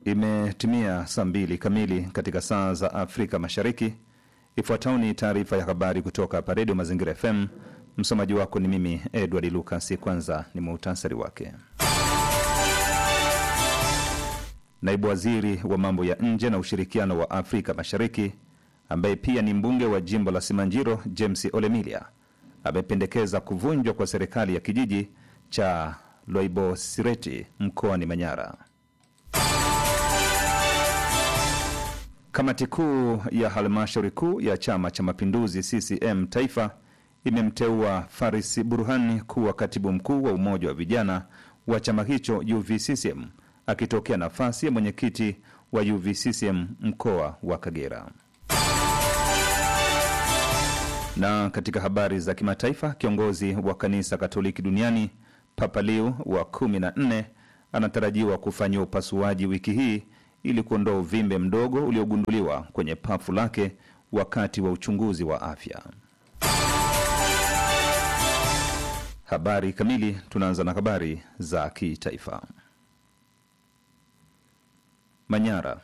Imetimia saa mbili kamili katika saa za Afrika Mashariki. Ifuatayo ni taarifa ya habari kutoka hapa Redio Mazingira FM. Msomaji wako ni mimi Edward Lucas. Kwanza ni muhtasari wake. Naibu waziri wa mambo ya nje na ushirikiano wa Afrika Mashariki ambaye pia ni mbunge wa jimbo la Simanjiro, James Olemilia amependekeza kuvunjwa kwa serikali ya kijiji cha Loibosireti mkoani Manyara. Kamati kuu ya halmashauri kuu ya Chama cha Mapinduzi CCM Taifa imemteua Faris Burhani kuwa katibu mkuu wa umoja wa vijana wa chama hicho UVCCM akitokea nafasi ya mwenyekiti wa UVCCM mkoa wa Kagera. Na katika habari za kimataifa, kiongozi wa kanisa Katoliki duniani Papa Leo wa kumi na nne anatarajiwa kufanyiwa upasuaji wiki hii ili kuondoa uvimbe mdogo uliogunduliwa kwenye pafu lake wakati wa uchunguzi wa afya. Habari kamili. Tunaanza na habari za kitaifa. Manyara.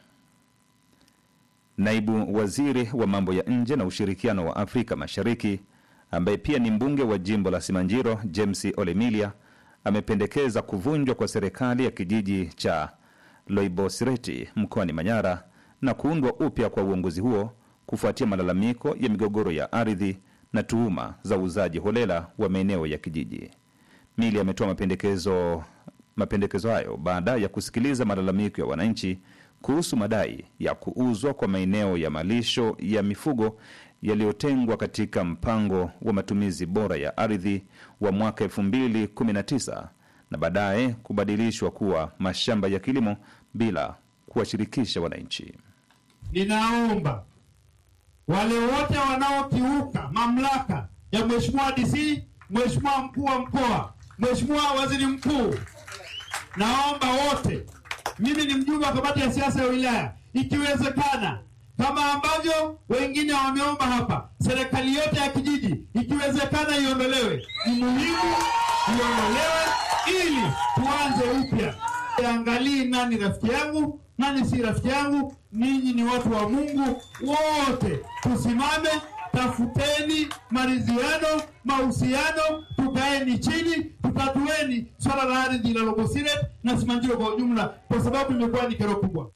Naibu waziri wa mambo ya nje na ushirikiano wa Afrika Mashariki ambaye pia ni mbunge wa jimbo la Simanjiro, James Olemilia amependekeza kuvunjwa kwa serikali ya kijiji cha Loibosireti mkoani Manyara na kuundwa upya kwa uongozi huo kufuatia malalamiko ya migogoro ya ardhi na tuhuma za uuzaji holela wa maeneo ya kijiji. Mili ametoa mapendekezo mapendekezo hayo baada ya kusikiliza malalamiko ya wananchi kuhusu madai ya kuuzwa kwa maeneo ya malisho ya mifugo yaliyotengwa katika mpango wa matumizi bora ya ardhi wa mwaka 2019 na baadaye kubadilishwa kuwa mashamba ya kilimo bila kuwashirikisha wananchi. Ninaomba wale wote wanaokiuka mamlaka ya Mheshimiwa DC, Mheshimiwa mkuu wa mkoa, Mheshimiwa waziri mkuu, naomba wote, mimi ni mjumbe wa kamati ya siasa ya wilaya, ikiwezekana kama ambavyo wengine wameomba hapa, serikali yote ya kijiji ikiwezekana iondolewe. Ni muhimu iondolewe ili tuanze upya. Angalii nani rafiki yangu, nani si rafiki yangu. Ninyi ni watu wa Mungu, wote tusimame, tafuteni maridhiano, mahusiano, tukaeni chini, tutatueni swala la ardhi la Lobosiret na Simanjiro kwa ujumla, kwa sababu imekuwa ni kero kubwa.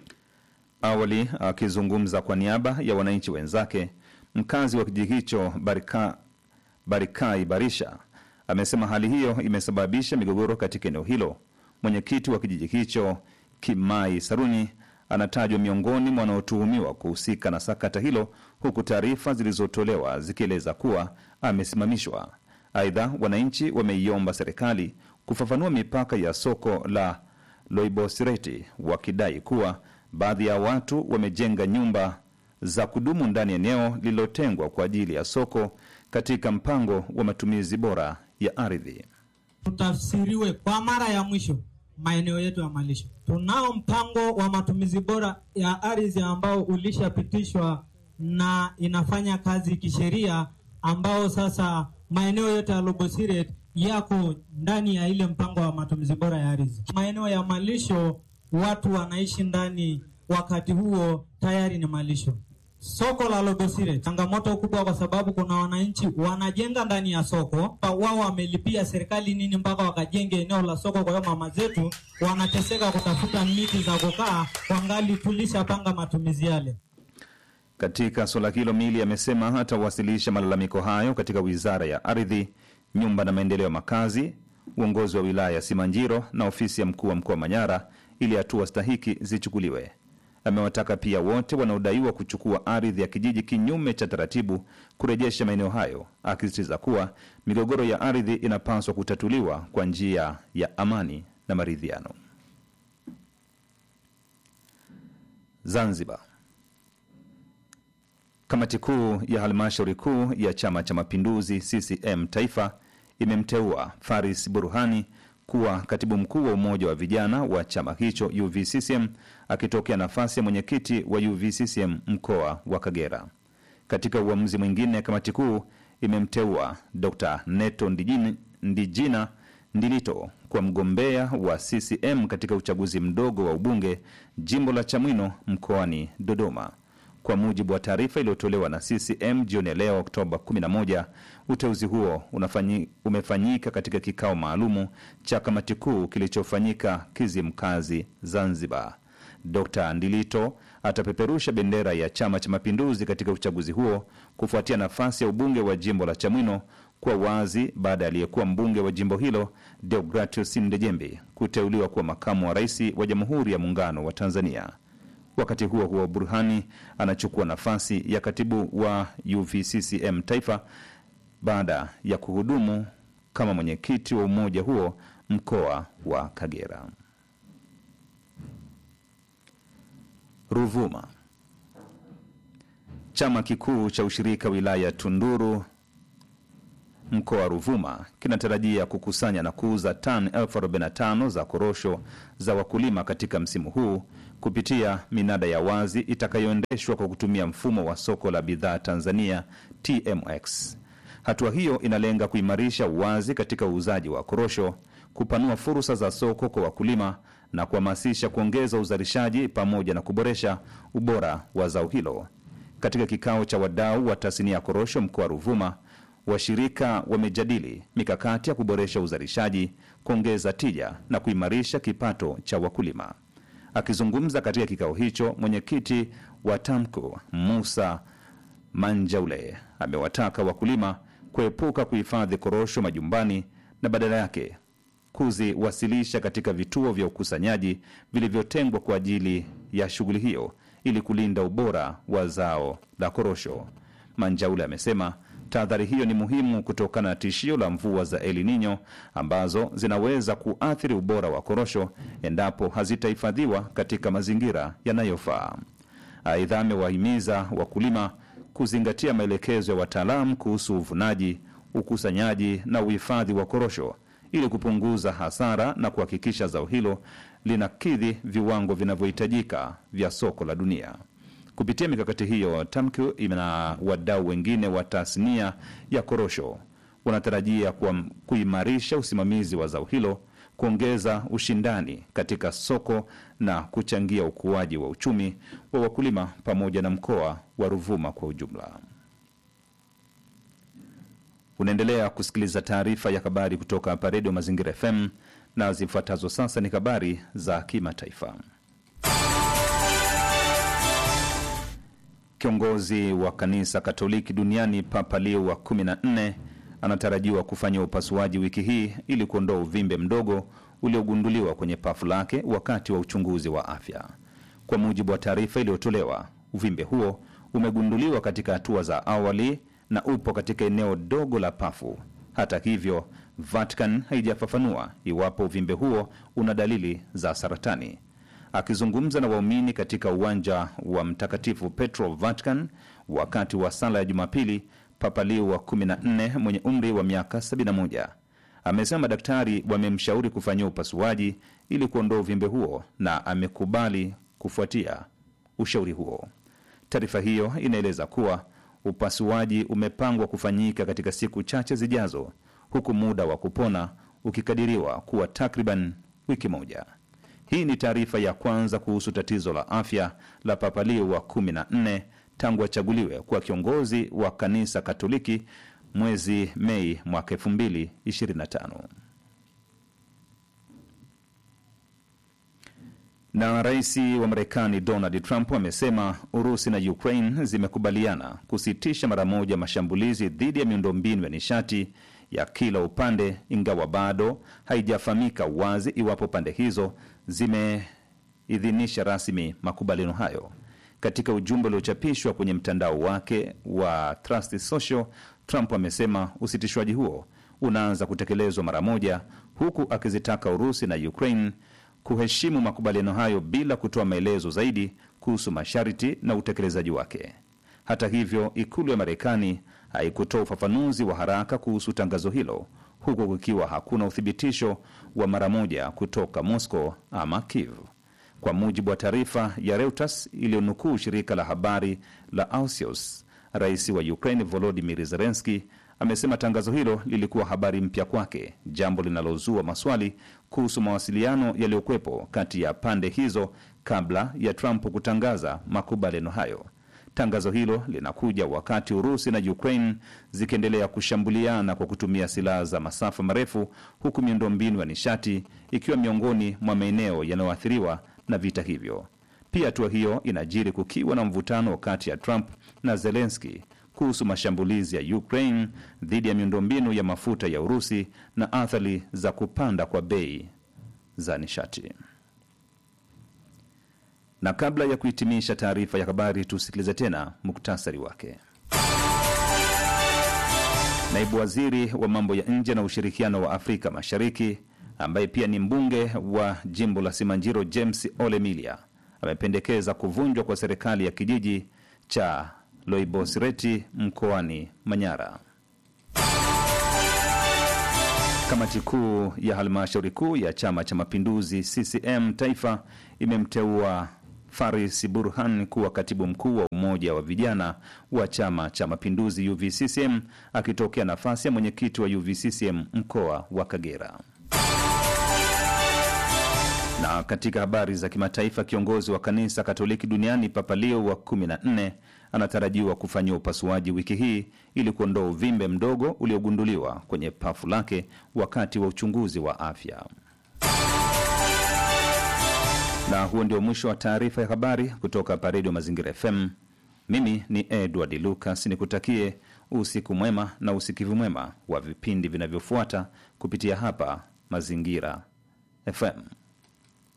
Awali akizungumza kwa niaba ya wananchi wenzake, mkazi wa kijiji hicho Barika, Barikai Barisha amesema hali hiyo imesababisha migogoro katika eneo hilo. Mwenyekiti wa kijiji hicho Kimai Saruni anatajwa miongoni mwa wanaotuhumiwa kuhusika na sakata hilo, huku taarifa zilizotolewa zikieleza kuwa amesimamishwa. Aidha, wananchi wameiomba serikali kufafanua mipaka ya soko la Loibosireti wakidai kuwa baadhi ya watu wamejenga nyumba za kudumu ndani ya eneo lililotengwa kwa ajili ya soko katika mpango wa matumizi bora ya ardhi. Tutafsiriwe kwa mara ya mwisho maeneo yetu ya malisho. Tunao mpango wa matumizi bora ya ardhi ambao ulishapitishwa na inafanya kazi kisheria, ambao sasa maeneo yote ya Lobosiret yako ndani ya ile mpango wa matumizi bora ya ardhi. Maeneo ya malisho watu wanaishi ndani, wakati huo tayari ni malisho. Soko la Lobosire changamoto kubwa, kwa sababu kuna wananchi wanajenga ndani ya soko, wao wamelipia serikali nini mpaka wakajenge eneo la soko. Kwa hiyo mama zetu wanateseka kutafuta miti za kukaa, wangali tulishapanga matumizi yale. Katika suala hilo, Mili amesema atawasilisha malalamiko hayo katika wizara ya ardhi, nyumba na maendeleo ya makazi, uongozi wa wilaya ya Simanjiro na ofisi ya mkuu wa mkoa wa Manyara ili hatua stahiki zichukuliwe. Amewataka pia wote wanaodaiwa kuchukua ardhi ya kijiji kinyume cha taratibu kurejesha maeneo hayo, akisisitiza kuwa migogoro ya ardhi inapaswa kutatuliwa kwa njia ya amani na maridhiano. Zanzibar. Kamati kuu ya halmashauri kuu ya Chama cha Mapinduzi CCM Taifa imemteua Faris Burhani kuwa katibu mkuu wa umoja wa vijana wa chama hicho UVCCM akitokea nafasi ya mwenyekiti wa UVCCM mkoa wa Kagera. Katika uamuzi mwingine, kamati kuu imemteua Dr Neto Ndijini, Ndijina Ndilito kwa mgombea wa CCM katika uchaguzi mdogo wa ubunge jimbo la Chamwino mkoani Dodoma. Kwa mujibu wa taarifa iliyotolewa na CCM jioni ya leo Oktoba 11, uteuzi huo unafanyi, umefanyika katika kikao maalumu cha kamati kuu kilichofanyika Kizimkazi, Zanzibar. Dr Ndilito atapeperusha bendera ya Chama cha Mapinduzi katika uchaguzi huo kufuatia nafasi ya ubunge wa jimbo la Chamwino kuwa wazi baada ya aliyekuwa mbunge wa jimbo hilo Deogratius Ndejembi kuteuliwa kuwa makamu wa rais wa Jamhuri ya Muungano wa Tanzania. Wakati huo huo, Burhani anachukua nafasi ya katibu wa UVCCM taifa baada ya kuhudumu kama mwenyekiti wa umoja huo mkoa wa Kagera. Ruvuma. Chama kikuu cha ushirika wilaya Tunduru mkoa wa Ruvuma kinatarajia kukusanya na kuuza tani elfu 45 za korosho za wakulima katika msimu huu kupitia minada ya wazi itakayoendeshwa kwa kutumia mfumo wa soko la bidhaa Tanzania TMX. Hatua hiyo inalenga kuimarisha uwazi katika uuzaji wa korosho, kupanua fursa za soko kwa wakulima na kuhamasisha kuongeza uzalishaji pamoja na kuboresha ubora wa zao hilo. Katika kikao cha wadau wa tasnia ya korosho mkoa wa Ruvuma, washirika wamejadili mikakati ya kuboresha uzalishaji, kuongeza tija na kuimarisha kipato cha wakulima. Akizungumza katika kikao hicho, mwenyekiti wa TAMCO Musa Manjaule amewataka wakulima kuepuka kuhifadhi korosho majumbani na badala yake kuziwasilisha katika vituo vya ukusanyaji vilivyotengwa kwa ajili ya shughuli hiyo ili kulinda ubora wa zao la korosho. Manjaule amesema tahadhari hiyo ni muhimu kutokana na tishio la mvua za El Nino ambazo zinaweza kuathiri ubora wa korosho endapo hazitahifadhiwa katika mazingira yanayofaa. Aidha, amewahimiza wakulima kuzingatia maelekezo ya wataalamu kuhusu uvunaji, ukusanyaji na uhifadhi wa korosho ili kupunguza hasara na kuhakikisha zao hilo linakidhi viwango vinavyohitajika vya soko la dunia. Kupitia mikakati hiyo, TAMCU na wadau wengine wa tasnia ya korosho wanatarajia kuam- kuimarisha usimamizi wa zao hilo, kuongeza ushindani katika soko na kuchangia ukuaji wa uchumi wa wakulima pamoja na mkoa wa Ruvuma kwa ujumla. Unaendelea kusikiliza taarifa ya habari kutoka hapa Redio Mazingira FM na zifuatazo sasa ni habari za kimataifa. Kiongozi wa kanisa Katoliki duniani Papa Leo wa 14 anatarajiwa kufanya upasuaji wiki hii ili kuondoa uvimbe mdogo uliogunduliwa kwenye pafu lake wakati wa uchunguzi wa afya. Kwa mujibu wa taarifa iliyotolewa, uvimbe huo umegunduliwa katika hatua za awali na upo katika eneo dogo la pafu. Hata hivyo, Vatican haijafafanua iwapo uvimbe huo una dalili za saratani. Akizungumza na waumini katika uwanja wa Mtakatifu Petro Vatican wakati wa sala ya Jumapili, Papa Leo wa 14 mwenye umri wa miaka 71 amesema madaktari wamemshauri kufanyia upasuaji ili kuondoa uvimbe huo na amekubali kufuatia ushauri huo. Taarifa hiyo inaeleza kuwa upasuaji umepangwa kufanyika katika siku chache zijazo, huku muda wa kupona ukikadiriwa kuwa takriban wiki moja. Hii ni taarifa ya kwanza kuhusu tatizo la afya la Papa Leo wa 14 tangu achaguliwe kuwa kiongozi wa kanisa Katoliki mwezi Mei mwaka 2025. Na rais wa Marekani Donald Trump amesema Urusi na Ukraine zimekubaliana kusitisha mara moja mashambulizi dhidi ya miundombinu ya nishati ya kila upande, ingawa bado haijafahamika wazi iwapo pande hizo zimeidhinisha rasmi makubaliano hayo. Katika ujumbe uliochapishwa kwenye mtandao wake wa Trust Social, Trump amesema usitishwaji huo unaanza kutekelezwa mara moja, huku akizitaka Urusi na Ukraine kuheshimu makubaliano hayo bila kutoa maelezo zaidi kuhusu masharti na utekelezaji wake. Hata hivyo, ikulu ya Marekani haikutoa ufafanuzi wa haraka kuhusu tangazo hilo, huku kukiwa hakuna uthibitisho wa mara moja kutoka Moscow ama Kiev. Kwa mujibu wa taarifa ya Reuters iliyonukuu shirika la habari la Axios, rais wa Ukraine Volodymyr Zelensky amesema tangazo hilo lilikuwa habari mpya kwake, jambo linalozua maswali kuhusu mawasiliano yaliyokuwepo kati ya pande hizo kabla ya Trump kutangaza makubaliano hayo. Tangazo hilo linakuja wakati Urusi na Ukraine zikiendelea kushambuliana kwa kutumia silaha za masafa marefu, huku miundombinu ya nishati ikiwa miongoni mwa maeneo yanayoathiriwa na vita hivyo. Pia hatua hiyo inajiri kukiwa na mvutano kati ya Trump na Zelensky kuhusu mashambulizi ya Ukraine dhidi ya miundombinu ya mafuta ya Urusi na athari za kupanda kwa bei za nishati. Na kabla ya kuhitimisha taarifa ya habari, tusikilize tena muktasari wake. Naibu waziri wa mambo ya nje na ushirikiano wa Afrika Mashariki ambaye pia ni mbunge wa jimbo la Simanjiro, James Ole Milia amependekeza kuvunjwa kwa serikali ya kijiji cha Loibosireti mkoani Manyara. Kamati kuu ya halmashauri kuu ya Chama cha Mapinduzi CCM Taifa imemteua Faris Burhan kuwa katibu mkuu wa umoja wa vijana wa Chama cha Mapinduzi UVCCM akitokea nafasi ya mwenyekiti wa UVCCM mkoa wa Kagera. Na katika habari za kimataifa, kiongozi wa kanisa Katoliki duniani Papa Leo wa 14 anatarajiwa kufanyiwa upasuaji wiki hii ili kuondoa uvimbe mdogo uliogunduliwa kwenye pafu lake wakati wa uchunguzi wa afya. Na huo ndio mwisho wa taarifa ya habari kutoka hapa Redio Mazingira FM. Mimi ni Edward Lucas, nikutakie usiku mwema na usikivu mwema wa vipindi vinavyofuata kupitia hapa Mazingira FM.